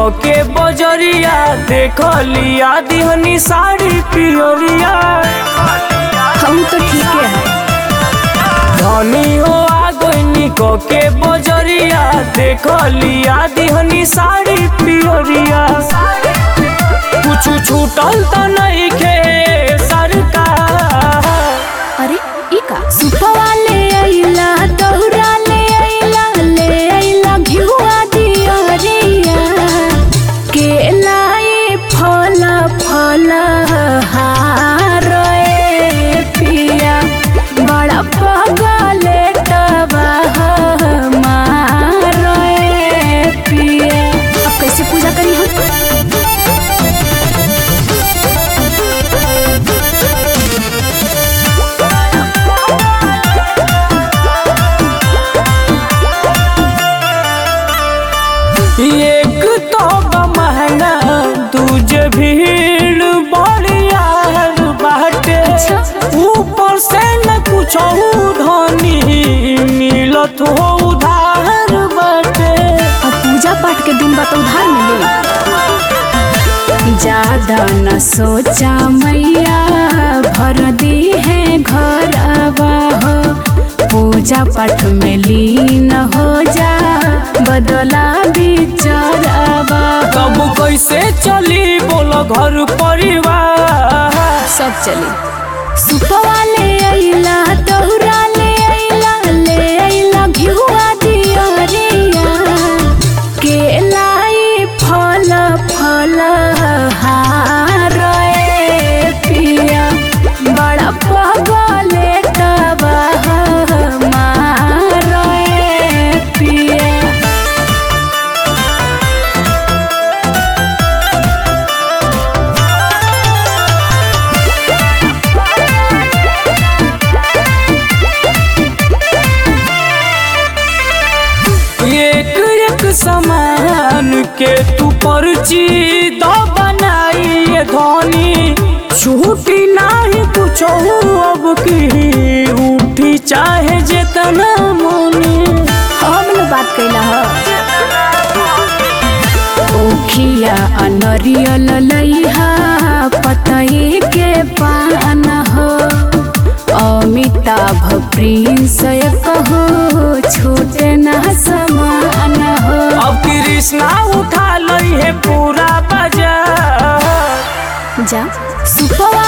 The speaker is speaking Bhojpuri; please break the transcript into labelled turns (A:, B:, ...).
A: के बजरिया देख लिया दिहनी साड़ी पियरिया
B: हम तो ठीक है
A: धनी हो आ गईनी क के बजरिया देख लिया दिहनी साड़ी पियरिया कुछ छूटल त नहीं खे सरकार
B: अरे ई का सुपवा ले आइला दौरा ले आइला ले आइला घिउआ दियरिया के लाई फल फल हार ए पिया बड़ा पगले टबा मार ए पिया अब कैसे पूजा करी हम
A: एक तो बा महंगा दूजे भीड़ बड़ियार बाटे ऊपर से न कुछ धनी मिलत हो उधार बाटे
B: अब पूजा पाठ के दिन बा तो उधार मिले ज्यादा न सोचा मैया भर दी है घर हो पूजा पाठ में लीन हो जा बदला विचार
A: तब कैसे चली बोलो घर परिवार
B: सब चली सुपवा ले आइला तोहरा ले आइला ले आइला घिउआ दियरिया के लाई फल फल हार ए पिया बड़ा पगले टबा मार ए पिया
A: एक एक सामान के तू पर्ची दो बनाई धोनी छूटी नाही कुछ अब की उठी चाहे जितना मोनी
B: हम लोग बात कैला ह ओखिया अनरियल लइहा पतई के पान हो अमिताभ प्रिंस कहो छूटे न समान हो
A: अब कृष्णा उठा लई है पूरा बाजार
B: जा सुपवा